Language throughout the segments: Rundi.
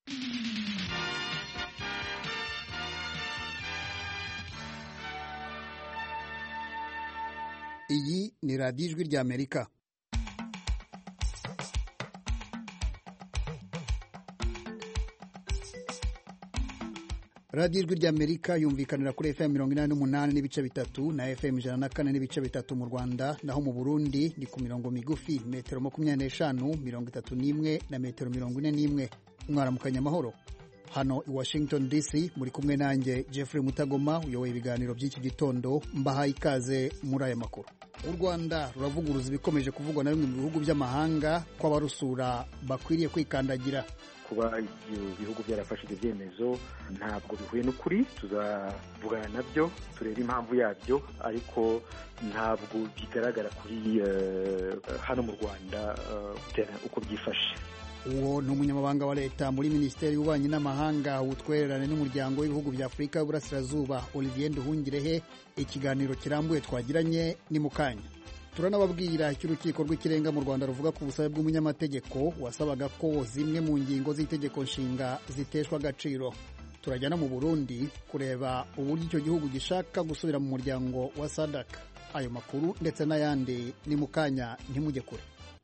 iyi ni radiyo ijwi ry'amerika radiyo ijwi ry'amerika yumvikanira kuri fm mirongo inani n'umunani n'ibice bitatu na fm ijana na kane n'ibice bitatu mu rwanda naho mu burundi ni ku mirongo migufi metero makumyabiri n'eshanu mirongo itatu n'imwe na metero mirongo ine n'imwe mwaramukanya amahoro hano i washington dc muri kumwe nanjye jeffrey mutagoma uyoboye ibiganiro by'iki gitondo mbahaye ikaze muri aya makuru u rwanda ruravuguruza ibikomeje kuvugwa na bimwe mu bihugu by'amahanga ko abarusura bakwiriye kwikandagira kuba ibihugu byarafashe ibyo byemezo ntabwo bihuye n'ukuri tuzavugana nabyo turebe impamvu yabyo ariko ntabwo bigaragara kuri hano mu rwanda uko byifashe uwo ni umunyamabanga wa leta muri minisiteri y'ububanyi n'amahanga ubutwererane n'umuryango w'ibihugu bya afurika y'uburasirazuba olivier nduhungirehe ikiganiro kirambuye twagiranye ni mu kanya turanababwira icyo urukiko rw'ikirenga mu rwanda ruvuga ku busabe bw'umunyamategeko wasabaga ko zimwe mu ngingo z'itegeko nshinga ziteshwa agaciro turajya no mu burundi kureba uburyo icyo gihugu gishaka gusubira mu muryango wa sadak ayo makuru ndetse n'ayandi ni mu kanya ntimujye kure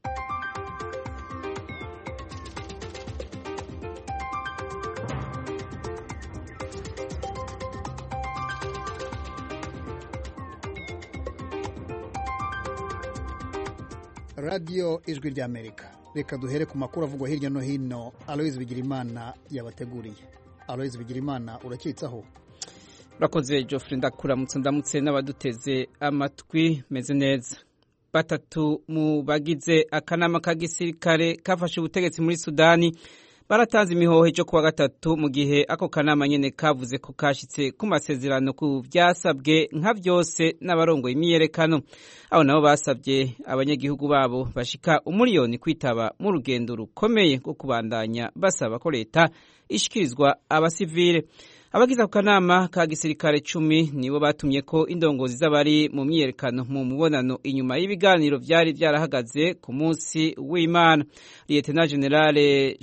radiyo ijwi ry'amerika reka duhere ku makuru avugwa hirya no hino aloyizi bigirimana yabateguriye aloyizi bigirimana urakitsaho urakoze Geoffrey ndakuramutse ndamutse n'abaduteze amatwi meze neza batatu mu bagize akanama ka gisirikare kafashe ubutegetsi muri sudani baratanze imihoho cyo kuwa gatatu mu gihe ako kanama nyine kavuze ko kashyitse ku masezerano ku byasabwe nka byose n'abarongoye imyiyerekano abo nabo basabye abanyagihugu babo bashika umuriyoni kwitaba mu rugendo rukomeye rwo kubandanya basaba ko leta ishyikirizwa abasivile abagize ako kanama ka gisirikare cumi nibo batumye ko indongozi z'abari mu myiyerekano mu mubonano inyuma y'ibiganiro byari byarahagaze ku munsi w'imana liyetena generale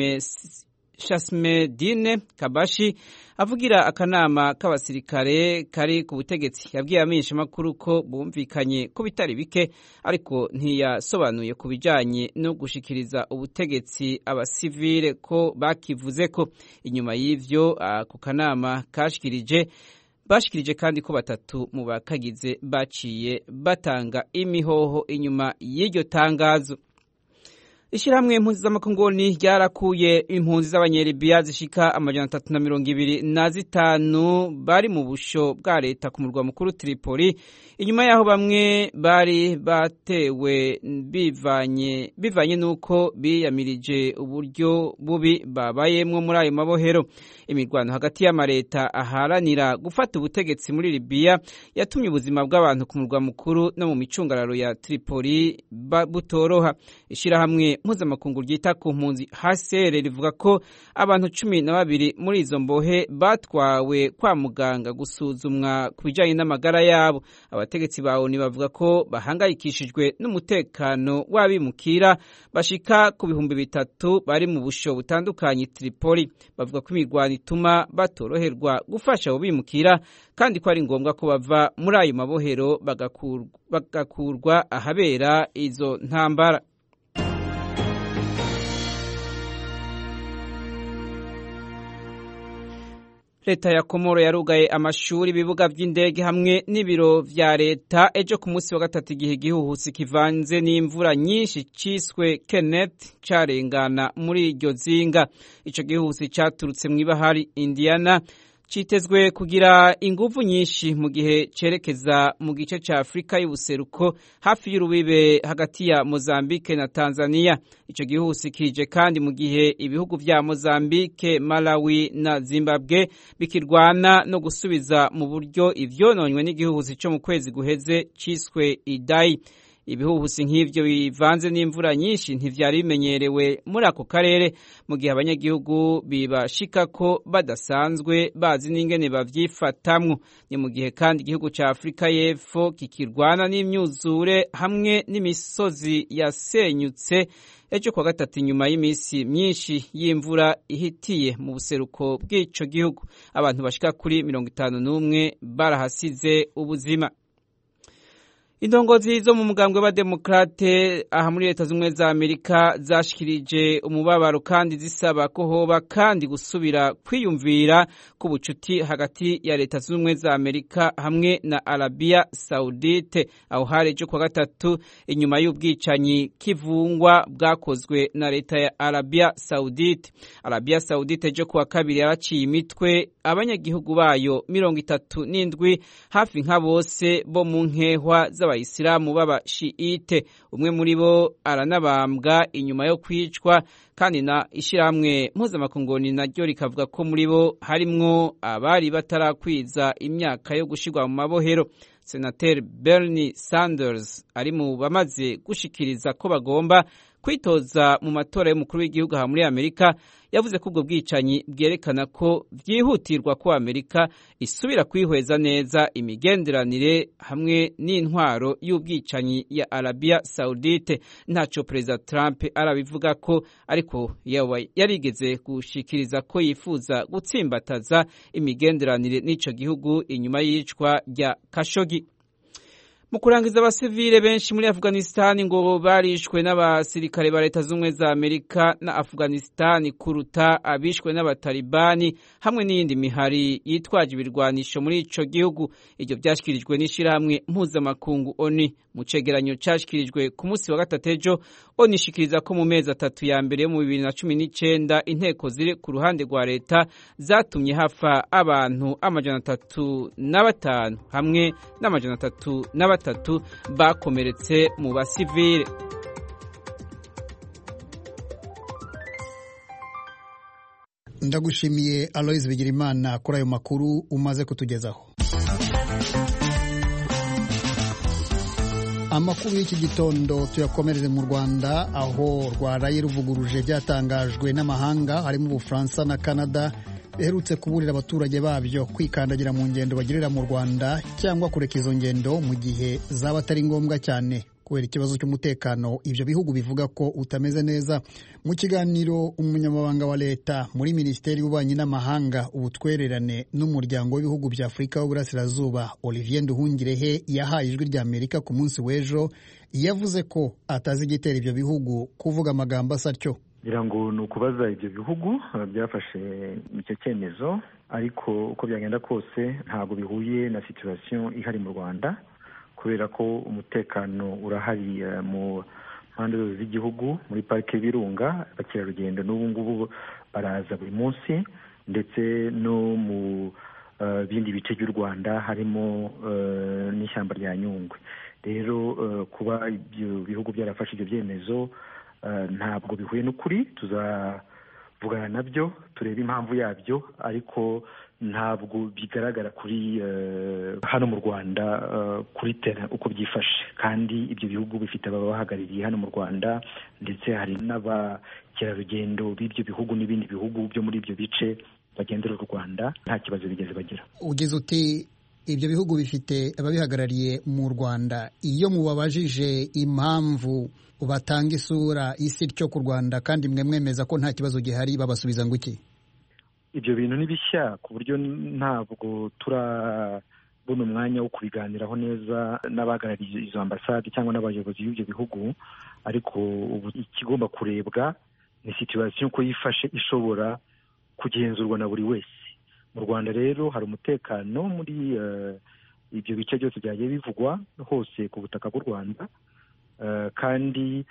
shasmedine kabashi avugira akanama k'abasirikare kari ku butegetsi yabwiye amenyeshamakuru ko bumvikanye ku bitari bike ariko ntiyasobanuye ku bijyanye no gushikiriza ubutegetsi abasivile ko bakivuze ko inyuma y'ivyo ako kanama kashikirije bashikirije kandi ko batatu mu bakagize baciye batanga imihoho inyuma y'iryo tangazo ishyirahamwe impunzi z'amakongoni ryarakuye impunzi z'abanyeribiya zishika amajana atatu na mirongo ibiri na zitanu bari mu busho bwa leta ku murwa mukuru Tripoli inyuma y'aho bamwe bari batewe bivanye bivanye n'uko biyamirije uburyo bubi babayemwo muri ayo mabohero imirwano hagati y'amareta aharanira gufata ubutegetsi muri Libiya yatumye ubuzima bw'abantu ku murwa mukuru no mu micungararo ya Tripoli butoroha ishyirahamwe mpuzamakungu ryita ku mpunzi HCR rivuga ko abantu cumi na babiri muri izo mbohe batwawe kwa muganga gusuzumwa ku bijyanye n'amagara yabo abategetsi ba ONU bavuga ko bahangayikishijwe n'umutekano w'abimukira bashika ku bihumbi bitatu bari mu busho butandukanye Tripoli bavuga ko imirwano ituma batoroherwa gufasha abo bimukira kandi ko ari ngombwa ko bava muri ayo mabohero bagakurwa ahabera izo ntambara leta ya komoro yarugaye amashuri ibibuga by'indege hamwe n'ibiro vya leta ejo ku munsi wa gatatu igihe igihuhusi kivanze n'imvura nyinshi ciswe kenneth carengana muri iryo zinga ico gihuhusi caturutse mw'ibahari indiana citezwe kugira inguvu nyinshi mu gihe cerekeza mu gice ca Afrika y'ubuseruko hafi y'urubibe hagati ya Mozambique na Tanzania ico gihusi kije kandi mu gihe ibihugu vya Mozambique Malawi na Zimbabwe bikirwana no gusubiza mu buryo ivyononywe n'igihuhusi co mu kwezi guheze ciswe Idai ibihuhusi nk'ivyo bivanze n'imvura nyinshi ntivyari bimenyerewe muri ako karere mu gihe abanyagihugu bibashika ko badasanzwe bazi n'ingene bavyifatamwo ni mu gihe kandi igihugu ca Afrika y'Epfo kikirwana n'imyuzure hamwe n'imisozi yasenyutse ejo kwa gatatu inyuma y'imisi myinshi y'imvura ihitiye mu buseruko bw'ico gihugu abantu bashika kuri mirongo itanu n'umwe barahasize ubuzima indongozi zo mu mugambwe w'abademokrate aha muri leta z'ubumwe za amerika zashikirije umubabaro kandi zisaba ko hoba kandi gusubira kwiyumvira ku bucuti hagati ya leta z'ubumwe za amerika hamwe na arabiya saudite aho hari ejo kwa gatatu inyuma y'ubwicanyi kivungwa bwakozwe na leta ya arabiya saudite arabiya saudite ejo kuwa kabiri yaraciye imitwe abanyagihugu bayo mirongo itatu n'indwi hafi nka bose bo mu nkehwa z'aba abayisilamu b'abashiite umwe muri bo aranabambwa inyuma yo kwicwa kandi na ishyirahamwe mpuzamakungoni naryo rikavuga ko muri bo harimwo abari batarakwiza imyaka yo gushyirwa mu mabohero senateri bernie sanders ari mu bamaze gushikiriza ko bagomba kwitoza mu matora y'umukuru w'igihugu aha muri amerika yavuze ko ubwo bwicanyi bwerekana ko byihutirwa ko amerika isubira kwihweza neza imigenderanire hamwe n'intwaro y'ubwicanyi ya arabiya saudite ntacyo perezida trump arabivuga ko ariko yarigeze gushikiriza ko yifuza gutsimbataza imigenderanire n'icyo gihugu inyuma y'iyicwa rya kashogi mu kurangiza abasivile benshi muri afghanistan ngo barishwe n'abasirikare ba leta z'ubumwe za amerika na afghanistan kuruta abishwe n'abatalibani hamwe n'iyindi mihari yitwaje ibirwanisho muri ico gihugu iryo vyashyikirijwe n'ishirahamwe mpuzamakungu oni mu cegeranyo cashikirijwe ku munsi wa gatatu ejo oni ishikiriza ko mu mezi atatu ya mbere yo mu bibiri na cumi n'icenda inteko ziri ku ruhande rwa leta zatumye hafa abantu amajana atatu na batanu hamwe n'amajana atatu na batatu bakomeretse mu basivile ndagushimiye aloise bigirimana kuri ayo makuru umaze kutugezaho amakuru y'iki gitondo tuyakomereze mu rwanda aho rwaraye ruvuguruje byatangajwe n'amahanga harimo ubufaransa na canada biherutse kuburira abaturage babyo kwikandagira mu ngendo bagirira mu rwanda cyangwa kureka izo ngendo mu gihe zaba atari ngombwa cyane kubera ikibazo cy'umutekano ibyo bihugu bivuga ko utameze neza mu kiganiro umunyamabanga wa leta muri minisiteri y'ububanyi n'amahanga ubutwererane n'umuryango w'ibihugu bya afurika w'uburasirazuba olivier nduhungirehe yahaye ijwi rya amerika ku munsi w'ejo yavuze ko atazi igitera ibyo bihugu kuvuga amagambo asa atyo ngira ngo ni ukubaza ibyo bihugu byafashe icyo cyemezo ariko uko byagenda kose ntabwo bihuye na situwasiyo ihari mu rwanda kubera ko umutekano urahari mu mpande zose z'igihugu muri parike y'ibirunga abakerarugendo n'ubu ngubu baraza buri munsi ndetse no mu bindi bice by'u rwanda harimo n'ishyamba rya nyungwe rero kuba ibyo bihugu byarafashe ibyo byemezo ntabwo bihuye n'ukuri tuzavugana nabyo turebe impamvu yabyo ariko ntabwo bigaragara kuri hano mu rwanda kuri tera uko byifashe kandi ibyo bihugu bifite ababahagarariye hano mu rwanda ndetse hari n'abakerarugendo b'ibyo bihugu n'ibindi bihugu byo muri ibyo bice bagendera u rwanda nta kibazo bigeze bagira ugize uti ibyo bihugu bifite ababihagarariye mu rwanda iyo mubabajije impamvu batanga isura isi ryo ku rwanda kandi mwe mwemeza ko nta kibazo gihari babasubiza ngo iki ibyo bintu ni bishya ku buryo ntabwo turabona umwanya wo kubiganiraho neza n'abahagarariye izo ambasade cyangwa n'abayobozi b'ibyo bihugu ariko ubu ikigomba kurebwa ni situwasiyo uko yifashe ishobora kugenzurwa na buri wese mu rwanda rero hari umutekano muri ibyo bice byose byagiye bivugwa hose ku butaka bw'u rwanda kandi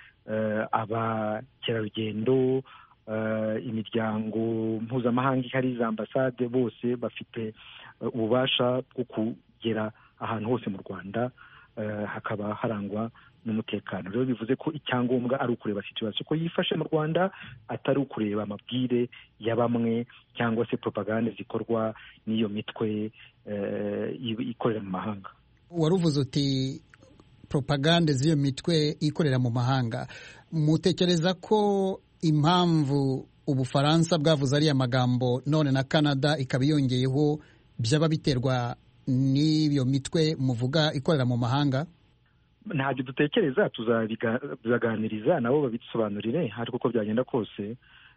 abakerarugendo imiryango mpuzamahanga ihari za ambasade bose bafite ububasha bwo kugera ahantu hose mu rwanda hakaba harangwa n'umutekano rero bivuze ko icyangombwa ari ukureba situwasiyo uko yifashe mu rwanda atari ukureba amabwire ya bamwe cyangwa se propagande zikorwa n'iyo mitwe ikorera mu mahanga wari uvuze uti propagande z'iyo mitwe ikorera mu mahanga mutekereza ko impamvu ubufaransa bwavuze ariya magambo none na canada ikaba yongeyeho byaba biterwa n'iyo mitwe muvuga ikorera mu mahanga ntabyo dutekereza tuzabiganiriza nabo babidusobanurire ariko uko byagenda kose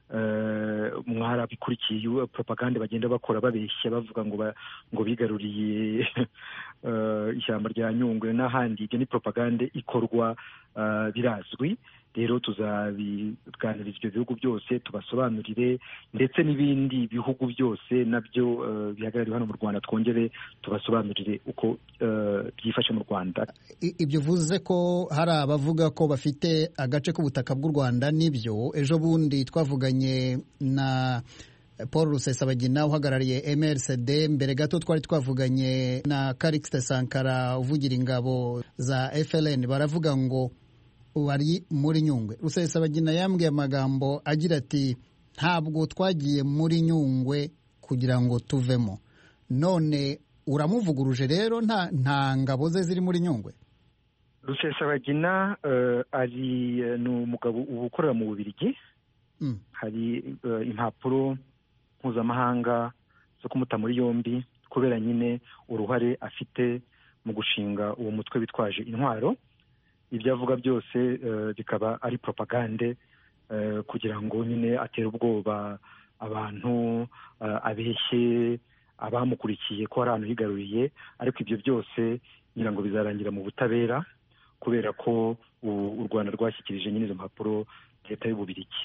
mwarabikurikiye propagande bagenda bakora babeshya bavuga ngo ngo bigaruriye ishyamba rya nyungwe n'ahandi ibyo ni propagande ikorwa birazwi rero tuzabiganiriza ibyo bihugu byose tubasobanurire ndetse n'ibindi bihugu byose nabyo bihagarariwe hano mu rwanda twongere tubasobanurire uko byifashe mu rwanda ibyo uvuze ko hari abavuga ko bafite agace k'ubutaka bw'u rwanda nibyo ejo bundi twavuganye na paul rusesabagina uhagarariye mrcd mbere gato twari twavuganye na karikisite sankara uvugira ingabo za fln baravuga ngo bari muri nyungwe rusesabagina yambwiye amagambo agira ati ntabwo twagiye muri nyungwe kugira ngo tuvemo none uramuvuguruje rero nta ngabo ze ziri muri nyungwe rusesabagina ari ni umugabo uba ukorera mu bubirigi hari impapuro mpuzamahanga zo kumuta muri yombi kubera nyine uruhare afite mu gushinga uwo mutwe witwaje intwaro ibyo avuga byose bikaba ari propagande kugira ngo nyine atere ubwoba abantu abeshye abamukurikiye ko hari ahantu higaruriye ariko ibyo byose ngira ngo bizarangira mu butabera kubera ko u rwanda rwashyikirije nyine izo mpapuro leta y'ububirigi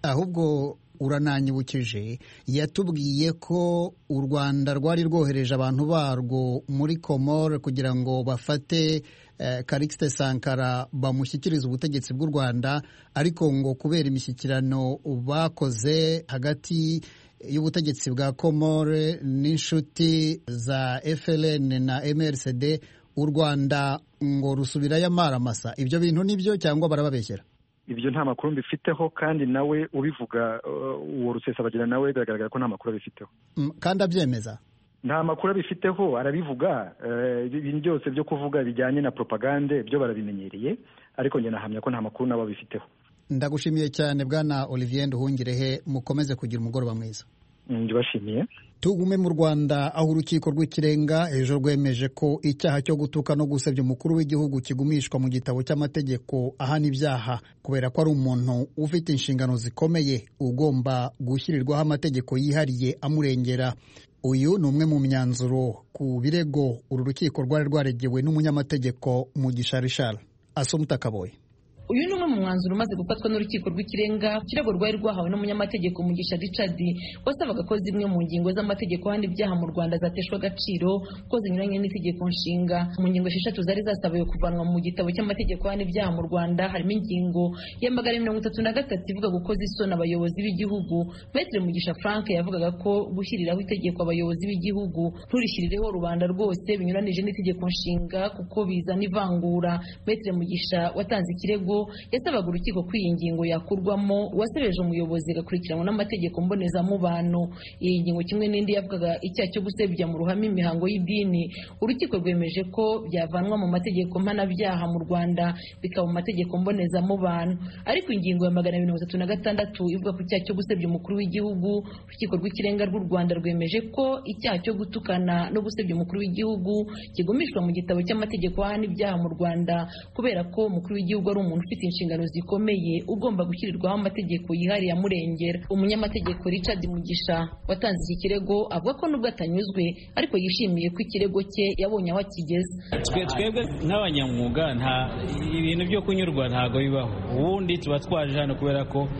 ahubwo urananyibukije yatubwiye ko u rwanda rwari rwohereje abantu barwo muri komore kugira ngo bafate karikisite sankara bamushyikirize ubutegetsi bw'u rwanda ariko ngo kubera imishyikirano bakoze hagati y'ubutegetsi bwa komore n'inshuti za FLN na MRCD u rwanda ngo rusubirayo amaramasa ibyo bintu nibyo cyangwa barababeshyera ibyo nta makuru mbifiteho kandi nawe ubivuga uwo rusesabagina nawe biragaragara ko nta makuru abifiteho kandi abyemeza nta makuru abifiteho arabivuga ibintu byose byo kuvuga bijyanye na propagande byo barabimenyereye ariko njye nahamya ko nta makuru nabo abifiteho ndagushimiye cyane bwana olivier nduhungirehe mukomeze kugira umugoroba mwiza ndibashimiye tugume mu rwanda aho urukiko rw'ikirenga ejo rwemeje ko icyaha cyo gutuka no gusebya umukuru w'igihugu kigumishwa mu gitabo cy'amategeko ahana ibyaha kubera ko ari umuntu ufite inshingano zikomeye ugomba gushyirirwaho amategeko yihariye amurengera uyu ni umwe mu myanzuro ku birego uru rukiko rwari rwaregewe n'umunyamategeko mugisha rishara asoma utakaboye uyu ni umwe mu mwanzuro umaze gufatwa n'urukiko rw'ikirenga ikirego rwari rwahawe n'umunyamategeko mugisha richard wasabaga ko zimwe mu ngingo z'amategeko ahandi ibyaha mu rwanda zateshwa agaciro ko zinyuranye n'itegeko nshinga mu ngingo esheshatu zari zasabiwe kuvanwa mu gitabo cy'amategeko ahandi ibyaha mu rwanda harimo ingingo ya magana mirongo itatu na gatatu ivuga gukoza isoni abayobozi b'igihugu metere mugisha frank yavugaga ko gushyiriraho itegeko abayobozi b'igihugu nturishyirireho rubanda rwose binyuranije n'itegeko nshinga kuko bizana ivangura metere mugisha watanze ikirego yasabaga urukiko ko iyi ngingo yakurwamo uwasebeje umuyobozi agakurikiranwa n'amategeko mbonezamubano iyi ngingo kimwe n'indi yavugaga icyaha cyo gusebya mu ruhame imihango y'idini urukiko rwemeje ko byavanwa mu mategeko mpanabyaha mu rwanda bikaba mu mategeko mbonezamubano ariko ingingo ya magana mirongo itatu na gatandatu ivuga ku cyaha cyo gusebya umukuru w'igihugu urukiko rw'ikirenga rw'u rwanda rwemeje ko icyaha cyo gutukana no gusebya umukuru w'igihugu kigumishwa mu gitabo cy'amategeko ahana ibyaha mu rwanda kubera ko umukuru w'igihugu ari umuntu ufite inshingano zikomeye ugomba gushyirirwaho amategeko yihariye amurengera umunyamategeko richard mugisha watanze iki kirego avuga ko nubwo atanyuzwe ariko yishimiye ko ikirego cye yabonye aho akigeze twebwe nk'abanyamwuga nta ibintu byo kunyurwa ntabwo bibaho ubundi tuba twaje hano kubera ko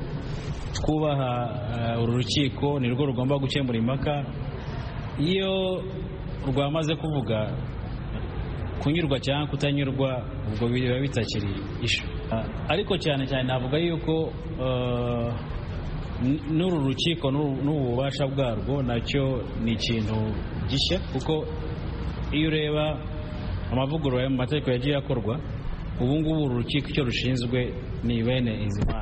twubaha uru rukiko ni rwo rugomba gukemura impaka iyo rwamaze kuvuga kunyurwa cyangwa kutanyurwa ubwo biba bitakiri ishu ariko cyane cyane navuga yuko n'uru rukiko n'ububasha bwarwo nacyo ni ikintu gishya kuko iyo ureba amavugurura mu mategeko yagiye akorwa ubu ngubu uru rukiko icyo rushinzwe ni bene izi manza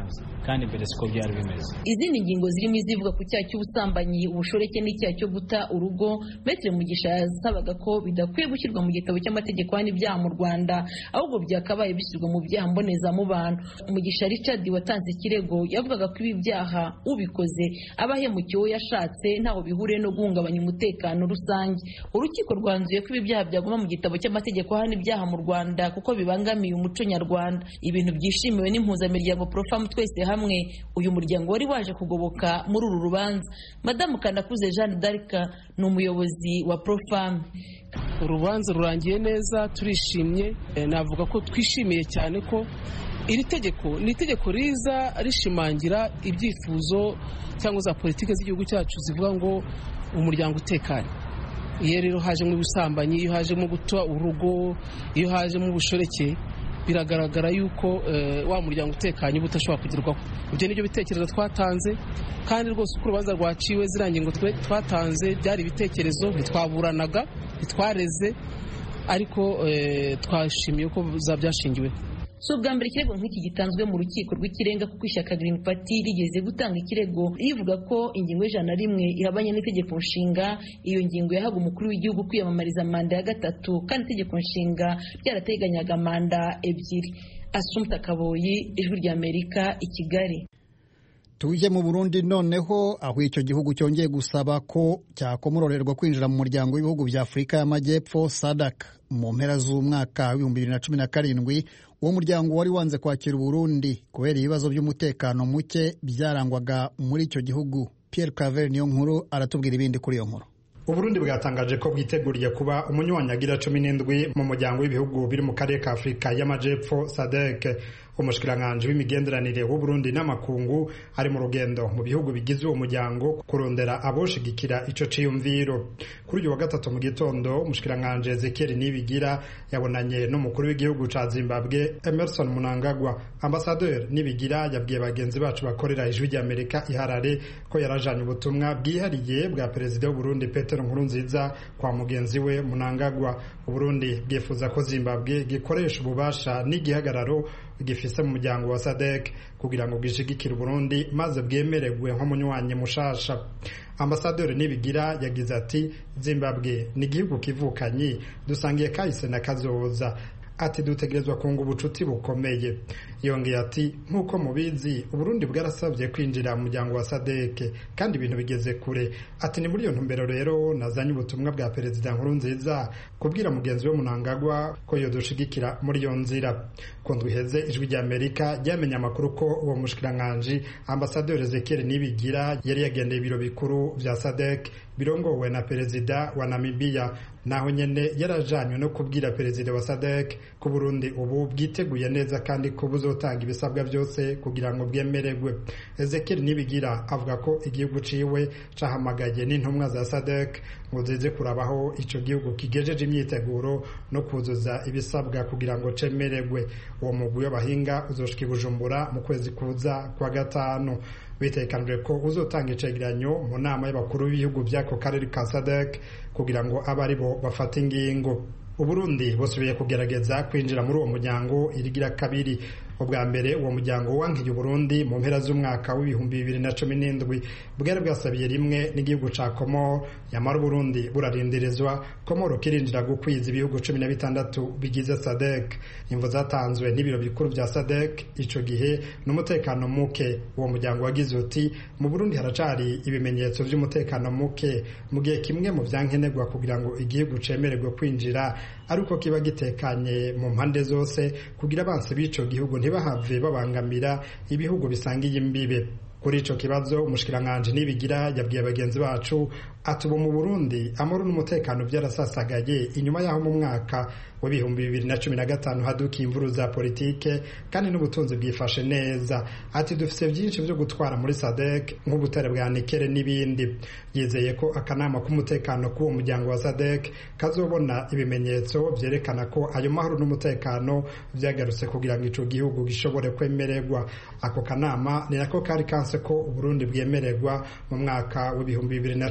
hanze kandi mbere siko byari bimeze izindi ngingo zirimo izivuga ku cyaha cy'ubusambanyi ubushoreke n'icyaha cyo guta urugo Maitre Mugisha yasabaga ko bidakwiye gushyirwa mu gitabo cy'amategeko hano ibyaha mu Rwanda ahubwo byakabaye bishyirwa mu byaha mbonezamubano Mugisha Richard watanze ikirego yavugaga ko ibi byaha ubikoze aba ahemukiye uwo yashatse ntaho bihuriye no guhungabanya umutekano rusange urukiko rwanzuye ko ibi byaha byaguma mu gitabo cy'amategeko hano ibyaha mu Rwanda kuko bibangamiye umuco nyarwanda ibintu byishimiwe n'impuzamiryango Profam twese hamwe uyu muryango wari waje kugoboka muri uru rubanza madamu Kanakuze Jeanne d'Arc ni umuyobozi wa Profam urubanza rurangiye neza turishimye navuga ko twishimiye cyane ko iri tegeko ni itegeko riza rishimangira ibyifuzo cyangwa za politiki z'igihugu cyacu zivuga ngo umuryango utekanye iyo rero hajemo ubusambanyi iyo hajemo guta urugo iyo hajemo ubushoreke biragaragara yuko wa muryango utekanye uba udashobora kugerwaho ibyo nibyo bitekerezo twatanze kandi rwose uko urubanza rwaciwe ziriya ngingo twatanze byari ibitekerezo ntitwaburanaga ntitwareze ariko twashimiye ko byashingiweho si ubwa mbere ikirego nk'iki gitanzwe mu rukiko rw'ikirenga kuko ishyaka Green Party rigeze gutanga ikirego rivuga ko ingingo y'ijana na rimwe ihabanye n'itegeko nshinga iyo ngingo yahaga umukuru w'igihugu kwiyamamariza manda ya gatatu kandi itegeko nshinga ryarateganyaga manda ebyiri Assumpta Kaboyi ijwi ry'Amerika i Kigali tujye mu burundi noneho aho icyo gihugu cyongeye gusaba ko cyakomororerwa kwinjira mu muryango w'ibihugu bya afurika y'amajyepfo sadak mu mpera z'umwaka w'ibihumbi bibiri na cumi na karindwi uwo muryango wari wanze kwakira uburundi kubera ibibazo by'umutekano muke byarangwaga muri icyo gihugu Pierre Claver niyo nkuru aratubwira ibindi kuri iyo nkuru uburundi bwatangaje ko bwiteguriye kuba umunywanyagira cumi n'indwi mu muryango w'ibihugu biri mu karere ka afurika y'amajyepfo sadek umushikiranganji w'imigenderanire w'uburundi n'amakungu ari mu rugendo mu bihugu bigize uwo muryango kurondera aboshigikira ico ciyumviro kuri uyu wa gatatu mu gitondo umushikiranganji ezekiel nibigira yabonanye n'umukuru w'igihugu ca zimbabwe emerson munangagwa ambasaderi nibigira yabwiye bagenzi bacu bakorera ijwi ry'amerika iharare ko yarajanye ubutumwa bwihariye bwa perezida w'uburundi petero nkurunziza kwa mugenzi we munangagwa uburundi bwifuza ko zimbabwe gikoresha ububasha n'igihagararo gifise mu muryango wa sadek kugira ngo bwishigikire uburundi maze bwemererwe nk'umunywanyi mushasha ambasaderi nibigira yagize ati zimbabwe ni igihugu kivukanyi dusangiye kahise na kazoza ati dutegerezwa kunga ubucuti bukomeye yongeye ati nk'uko mubizi uburundi bwarasabye kwinjira mu muryango wa sadeke kandi ibintu bigeze kure ati ni muri iyo ntumbero rero nazanye ubutumwa bwa perezida nkuru nziza kubwira mugenzi we munangagwa ko yodushigikira muri iyo nzira ku ndwi iheze ijwi rya amerika ryamenye amakuru ko uwo mushikiranganji ambasaderi ezekiel nibigira yari yagendeye ibiro bikuru vya sadek birongowe na perezida wa namibiya naho nyene yarajanywe no kubwira perezida wa sadek ko burundi ubu bwiteguye neza kandi ko buzotanga ibisabwa byose kugira ngo bwemererwe ezekiel nibigira avuga ko igihugu ciwe cahamagaye n'intumwa za sadek ngo zize kurabaho ico gihugu kigejeje imyiteguro no kuzuza ibisabwa kugira ngo cemererwe uwo mugwi w'abahinga uzoshika i bujumbura mu kwezi kuza kwa gatanu bitekanijwe ko uzotanga icegeranyo mu nama y'abakuru b'ibihugu by'ako karere ka sadek kugira ngo abe ari bo bafata ingingo uburundi busubiye kugerageza kwinjira muri uwo muryango irigira kabiri ubwa mbere uwo muryango wankiye uburundi mu mpera z'umwaka w'ibihumbi bibiri na cumi n'indwi bwari bwasabiye rimwe n'igihugu ca komoro yamara uburundi burarindirizwa komoro kirinjira gukwiza ibihugu cumi na bitandatu bigize sadek imvo zatanzwe n'ibiro bikuru vya sadek ico gihe n'umutekano muke uwo muryango wagize uti mu burundi haracari ibimenyetso vy'umutekano muke mu gihe kimwe mu vyankenerwa kugira ngo igihugu cemererwe kwinjira ariko kiba gitekanye mu mpande zose kugira abansi b'ico gihugu ntibahave babangamira ibihugu bisangiye imbibe kuri ico kibazo umushikiranganji nibigira yabwiye bagenzi bacu ati ubu mu burundi amahoro n'umutekano byarasasagaye inyuma y'aho mu mwaka w'ibihumbi bibiri na cumi na gatanu hadukiye imvuru za politike kandi n'ubutunzi bwifashe neza ati dufite byinshi byo gutwara muri sadek nk'ubutare bwa nikere n'ibindi yizeye ko akanama k'umutekano k'uwo muryango wa sadek kazobona ibimenyetso byerekana ko ayo mahoro n'umutekano byagarutse kugira ngo ico gihugu gishobore kwemererwa ako kanama ni nako kari kanse ko uburundi bwemererwa mu mwaka w'ibihumbi bibiri na cumi n'indwi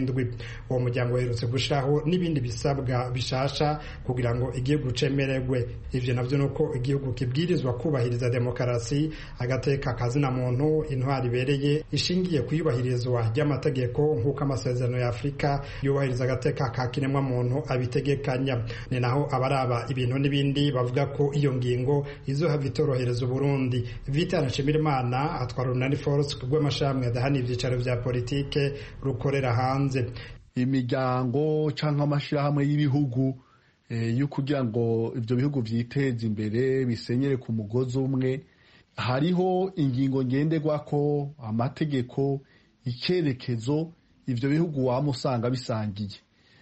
n'indwi uwo muryango uherutse gushyiraho n'ibindi bisabwa bishasha kugira ngo igihugu cemererwe ivyo navyo ni uko igihugu kibwirizwa kubahiriza demokarasi agateka kazina muntu intwari ibereye ishingiye ku iyubahirizwa ry'amategeko nk'uko amasezerano ya afurika yubahiriza agateka ka kiremwa muntu abitegekanya ni naho abaraba ibintu n'ibindi bavuga ko iyo ngingo izohava itorohereza uburundi vitana nshimirimana atwara urunani force rw'amashami adahana ivyicaro vya politike rukorera hanze imiryango cyangwa amashyirahamwe y'ibihugu yo kugira ngo ibyo bihugu byiteze imbere bisenyere ku mugozi umwe hariho ingingo ngenderwa ko amategeko icyerekezo ibyo bihugu waba usanga bisangiye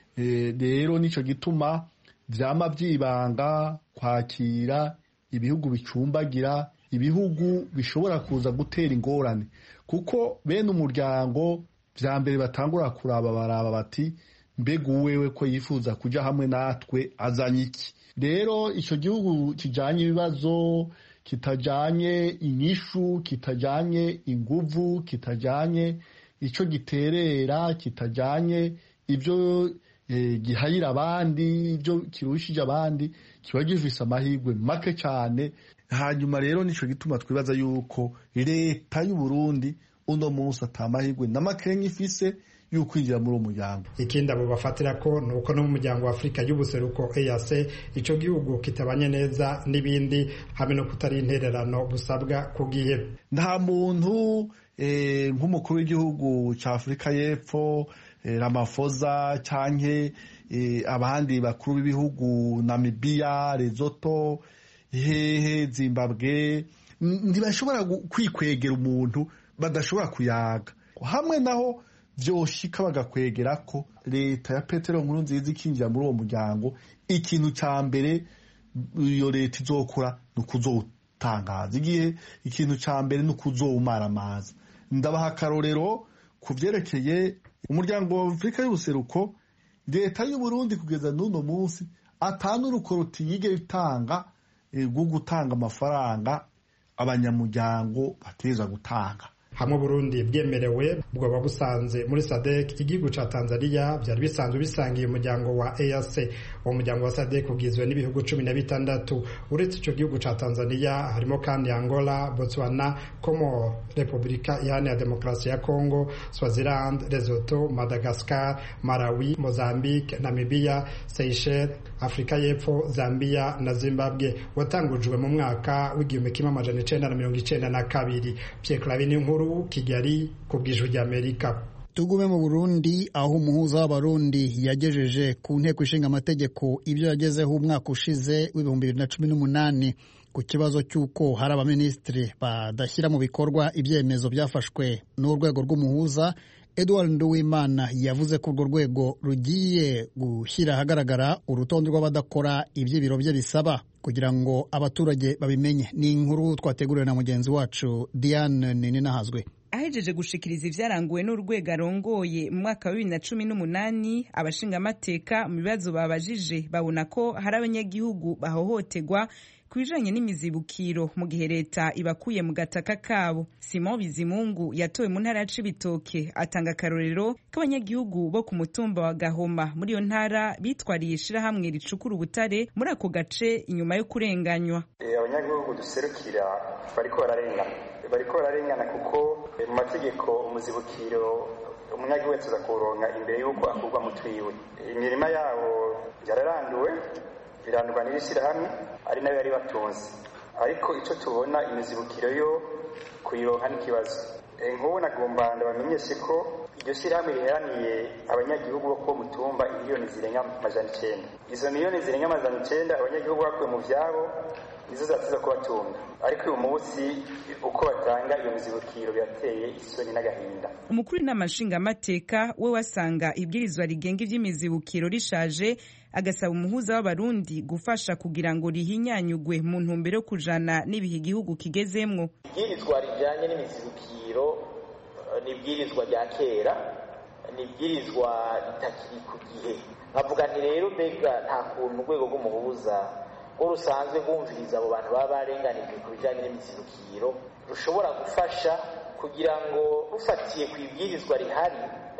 rero nicyo gituma byama byibanga kwakira ibihugu bicumbagira ibihugu bishobora kuza gutera ingorane kuko bene umuryango bya mbere batangura kuraba baraba bati mbega uwewe ko yifuza kujya hamwe natwe azanye iki rero icyo gihugu kijyanye ibibazo kitajyanye inyishu kitajyanye inguvu kitajyanye icyo giterera kitajyanye ibyo gihayira abandi ibyo kirushije abandi kiba gifise amahirwe make cyane hanyuma rero nicyo gituma twibaza yuko leta y'u Burundi uno munsi atamahirwe na makenya ifise y'ukwinjira muri uwo muryango ikindi abo bafatira ko ni uko no mu muryango wa afurika y'ubuseruko EAC icyo gihugu kitabanye neza n'ibindi hamwe no kutari intererano busabwa ku gihe nta muntu nk'umukuru w'igihugu cya afurika y'epfo Ramaphosa cyangwa abandi bakuru b'ibihugu Namibia Lesotho hehe Zimbabwe ntibashobora kwikwegera umuntu badashobora kuyaga hamwe naho byoshika bagakwegera ko leta ya petero nkuru nziza ikinjira muri uwo muryango ikintu cya mbere iyo leta izokora ni ukuzowutangaza igihe ikintu cya mbere ni ukuzowumara amazi ndabaha akarorero ku byerekeye umuryango wa afurika y'ubuseruko leta y'u Burundi kugeza n'uno munsi atanu urukoroti yige itanga rwo gutanga amafaranga abanyamuryango bateza gutanga hamwe Burundi bwemerewe bwoba busanze muri SADC igihugu ca Tanzania byari bisanzwe bisangiye umuryango wa EAC uwo muryango wa SADC ugizwe n'ibihugu cumi na bitandatu uretse ico gihugu ca Tanzania harimo kandi Angola Botswana Comor Repubulika Iharanira Demokarasi ya Congo Swaziland Lesotho Madagascar Malawi Mozambique Namibia Seychelles Afrika y'Epfo Zambia na Zimbabwe watangujwe mu mwaka w'igihumbi kimwe amajana icenda na mirongo icenda na kabiri Pierre Claver nkuru Kigali ku bw'ijwi ry'Amerika tugume mu Burundi aho umuhuza w'abarundi yagejeje ku nteko ishinga amategeko ibyo yagezeho umwaka ushize w'ibihumbi bibiri na cumi n'umunani ku kibazo cy'uko hari abaminisitiri badashyira mu bikorwa ibyemezo byafashwe n'urwego rw'umuhuza Edward Nduwimana yavuze ko urwo rwego rugiye gushyira ahagaragara urutonde rw'abadakora ibyo ibiro bye bisaba kugira ngo abaturage babimenye ni inkuru twateguriwe na mugenzi wacu Diane Nininahazwe ahejeje gushikiriza ivyaranguwe n'urwego arongoye mu mwaka wa bibiri na cumi n'umunani abashingamateka mu bibazo babajije babona ko hari abanyagihugu bahohoterwa ku bijanye n'imizibukiro mu gihe leta ibakuye mu gataka kabo simon bizimungu yatowe mu ntara ya cibitoke atanga akarorero k'abanyagihugu bo ku mutumba wa gahoma muri iyo ntara bitwariye ishirahamwe ricukura ubutare muri ako gace inyuma yo kurenganywa abanyagihugu duserukira bariko bararengana bariko bararengana kuko mu mategeko umuzibukiro umunyagihugu wese aza kuwuronka imbere y'uko akurwa mu twiwe imirima yabo yararanduwe birandurwa n'iri shyirahamwe ari nayo yari batunze ariko icyo tubona imizibukiro yo kuyironka n'ikibazo nk'ubu nagomba ndabamenyeshe ko iryo shyirahamwe riheraniye abanyagihugu bo kuwo mutumba miliyoni zirenga amajana icyenda izo miliyoni zirenga amajana icyenda abanyagihugu bakuwe mu byabo nizo zatiza kubatunga ariko uyu munsi uko batanga iyo mizibukiro birateye isoni n'agahinda umukuru w'inama nshingamateka we wasanga ibwirizwa rigenga iby'imizibukiro rishaje agasaba umuhuza w'abarundi gufasha kugira ngo rihinyanyugwe mu ntumbero yo kujana n'ibihe igihugu kigezemwo ibwirizwa rijyanye n'imizibukiro ni ibwirizwa rya kera ni ibwirizwa ritakiri ku gihe nkavuga nti rero mbega nta kuntu urwego rw'umuhuza rwo rusanzwe rwumviriza abo bantu baba barenganijwe ku bijyanye n'imizibukiro rushobora gufasha kugira ngo rufatiye ku ibwirizwa rihari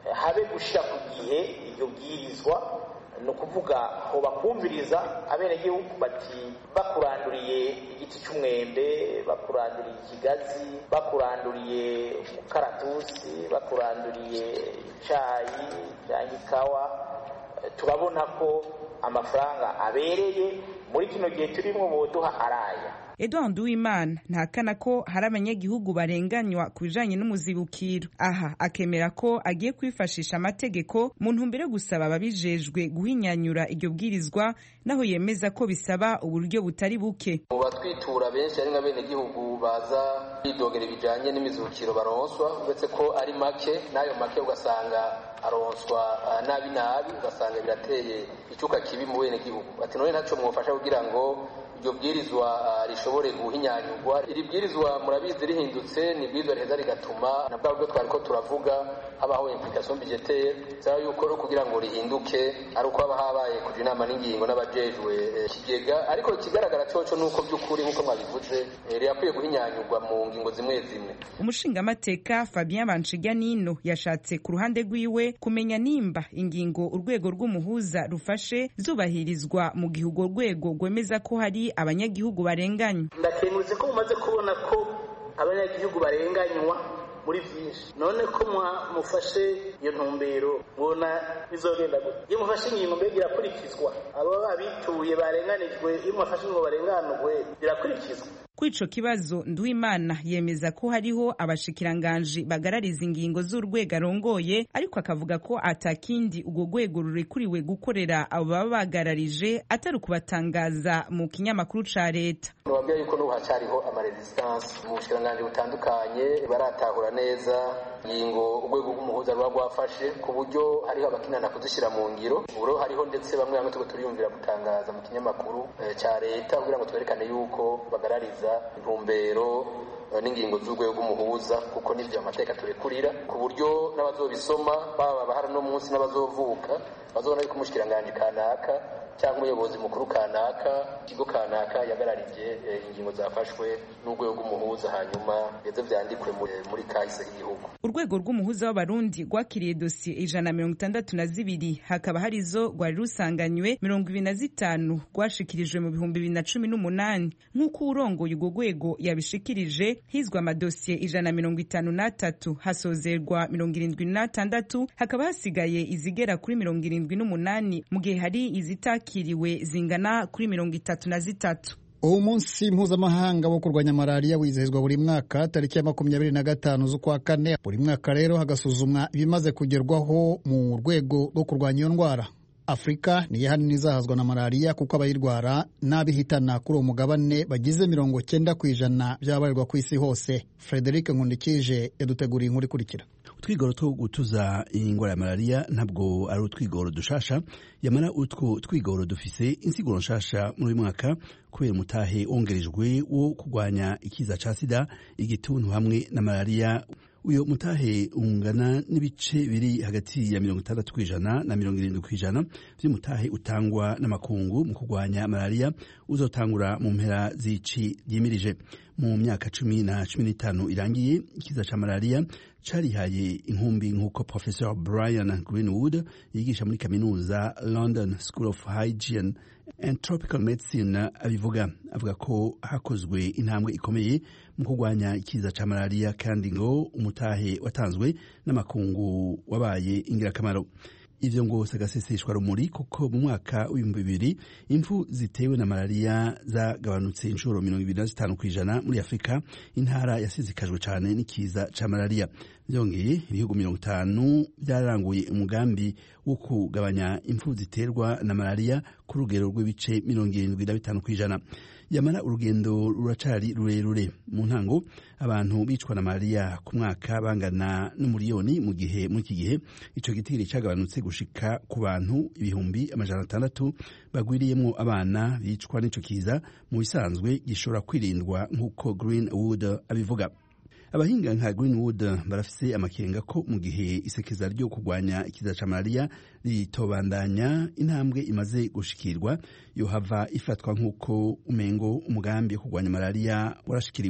habe gushyira ku gihe iryo bwirizwa ni ukuvuga aho bakumviriza abenegihugu bati bakuranduriye igiti cy'umwembe bakuranduriye ikigazi bakuranduriye umukaratusi bakuranduriye icyayi cyangwa ikawa turabona ko amafaranga abereye muri kino gihe turimo boduha araya Edouard Uwimana ntakana ko hari abanyagihugu barenganywa ku bijanye n'umuzibukiro aha akemera ko agiye kwifashisha amategeko mu ntumbero yo gusaba ababijejwe guhinyanyura iryo bwirizwa naho yemeza ko bisaba uburyo butari buke mu batwitura benshi ari nk'abenegihugu baza bidogera ibijanye n'imizibukiro baronswa uretse ko ari make n'ayo make ugasanga aronswa nabi nabi ugasanga birateye icyuka kibi mu benegihugu ati none ntacyo mwofasha kugira ngo iryo bwirizwa rishobore guhinyanyurwa iri bwirizwa murabizi rihindutse ni bwirizwa riheza rigatuma na bwa buryo twari ko turavuga habaho implication budgetaire bisaba yuko rero kugira ngo rihinduke ari uko haba habaye kuja inama n'ingingo n'abajejwe ikigega ariko ikigaragara coco nuko by'ukuri nk'uko mwabivuze rirakwiye guhinyanyurwa mu ngingo zimwe zimwe umushingamateka Fabien Banshiganino yashatse ku ruhande rwiwe kumenya nimba ingingo urwego rw'umuhuza rufashe zubahirizwa mu gihe urwo rwego rwemeza ko hari abanyagihugu barenganywa ndakengurutse ko mumaze kubona ko abanyagihugu barenganywa muri byinshi none ko mufashe iyo ntumbero mubona bizogenda gute iyo mufashe ingingo mbega irakurikizwa abo abituye barenganijwe iyo mufashe ingingo barenganurwe birakurikizwa kuri ico kibazo Nduwimana yemeza ko hariho abashikiranganji bagarariza ingingo z'urwego arongoye ariko akavuga ko atakindi urwo rwego rurekuriwe gukorera abo baba bagararije atari ukubatangaza mu kinyamakuru ca leta nubabwira yuko n'ubu hacariho amaresistance mu bushikiranganji butandukanye baratahura neza ingingo urwego rw'umuhuza ruba rwafashe ku buryo hariho abakinana kuzishyira mu ngiro uburo hariho ndetse bamwe bamwe tuba turiyumvira gutangaza mu kinyamakuru ca leta kugira ngo twerekane yuko bagarariza intumbero n'ingingo z'urwego rw'umuhuza kuko n'ibyo amateka turekurira ku buryo n'abazobisoma baba bahara no munsi n'abazovuka bazobona yuko umushikiranganji kanaka cyangwa umuyobozi mukuru kanaka ikigo kanaka yagararije ingingo zafashwe n'urwego rw'umuhuza hanyuma ndetse vyandikwe muri kahise k'igihugu urwego rw'umuhuza w'abarundi rwakiriye dosiye ijana na mirongo itandatu na zibiri hakaba hari izo rwari rusanganywe mirongo ibiri na zitanu rwashikirijwe mu bihumbi bibiri na cumi n'umunani nk'uko urongoye urwo rwego yabishikirije hizwe amadosiye ijana na mirongo itanu n'atatu hasozerwa mirongo irindwi n'atandatu hakaba hasigaye izigera kuri mirongo irindwi n'umunani mu gihe hari izitakiriwe zingana kuri mirongo itatu na zitatu uwo munsi mpuzamahanga wo kurwanya malariya wizihizwa buri mwaka tariki ya makumyabiri na gatanu z'ukwa kane buri mwaka rero hagasuzumwa ibimaze kugerwaho mu rwego rwo kurwanya iyo ndwara afurika niyo hanini izahazwa na malariya kuko abayirwara n'abihitana kuri uwo mugabane bagize mirongo cyenda ku ijana by'abarirwa ku isi hose frederic nkundikije yaduteguriye inkuru ikurikira utwigoro two gutuza iyi ndwara ya malariya ntabwo ari utwigoro dushasha yamara utwo twigoro dufise insiguro nshasha muri uyu mwaka kubera umutahe wongerejwe wo kurwanya ikiza ca sida igituntu hamwe na malariya uyo mutahe ungana n'ibice biri hagati ya mirongo itandatu kw'ijana na mirongo irindwi kw'ijana vy'umutahe utangwa n'amakungu mu kurwanya malariya uzotangura mu mpera z'ici ryimirije mu myaka cumi na cumi n'itanu irangiye ikiza ca malariya carihaye inkumbi nk'uko professor brian greenwood yigisha muri kaminuza london school of hygiene and tropical medicine abivuga avuga ko hakozwe intambwe ikomeye mu kurwanya ikiza ca malariya kandi ngo umutahe watanzwe n'amakungu wabaye ingirakamaro ivyo ngo sagaseseshwa rumuri kuko mu mwaka w'ibihumbi bibiri impfu zitewe na malariya zagabanutse inshuro mirongo ibiri na zitanu kw'ijana muri afurika intara yasizikajwe cane n'ikiza ca malariya vyongeye ibihugu mirongo itanu byararanguye umugambi wo kugabanya impfu ziterwa na malariya ku rugero rw'ibice mirongo irindwi na bitanu kw'ijana yamara urugendo ruracari rurerure mu ntango abantu bicwa na malariya ku mwaka bangana n'umuriyoni mu gihe muri iki gihe ico gitigiri cagabanutse gushika ku bantu ibihumbi amajana atandatu bagwiriyemwo abana bicwa n'ico kiza mu bisanzwe gishobora kwirindwa nk'uko greenwood abivuga abahinga nka greenwood barafise amakenga ko mu gihe isekeza ryo kurwanya ikiza ca malariya ritobandanya intambwe imaze gushikirwa yohava ifatwa nk'uko umengo umugambi wo kurwanya malariya warashikiriwe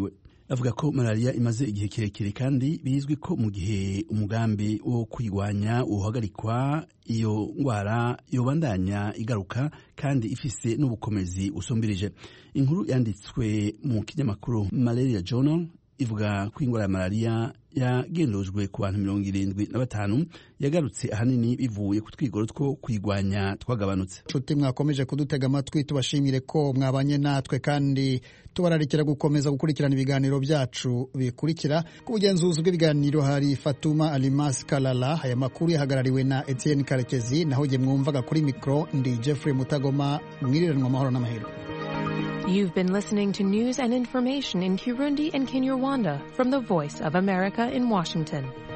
avuga ko malariya imaze igihe kirekire kandi bizwi ko mu gihe umugambi wo kuyirwanya uhagarikwa iyo ndwara yobandanya igaruka kandi ifise n'ubukomezi busumbirije inkuru yanditswe mu kinyamakuru malaria journal ivuga ko indwara ya malariya yagendujwe ku bantu mirongo irindwi na batanu yagarutse ahanini bivuye ku twigoro two kuyirwanya twagabanutse nshuti mwakomeje kudutega amatwi tubashimire ko mwabanye natwe kandi tubararikira gukomeza gukurikirana ibiganiro byacu bikurikira ku bugenzuzi bw'ibiganiro hari fatuma alimas kalala aya makuru yahagarariwe na etienne karekezi naho jye mwumvaga kuri mikoro ndi jeffrey mutagoma mwiriranwa amahoro n'amahirwe You've been listening to news and information in Kirundi and Kinyarwanda from the Voice of America in Washington.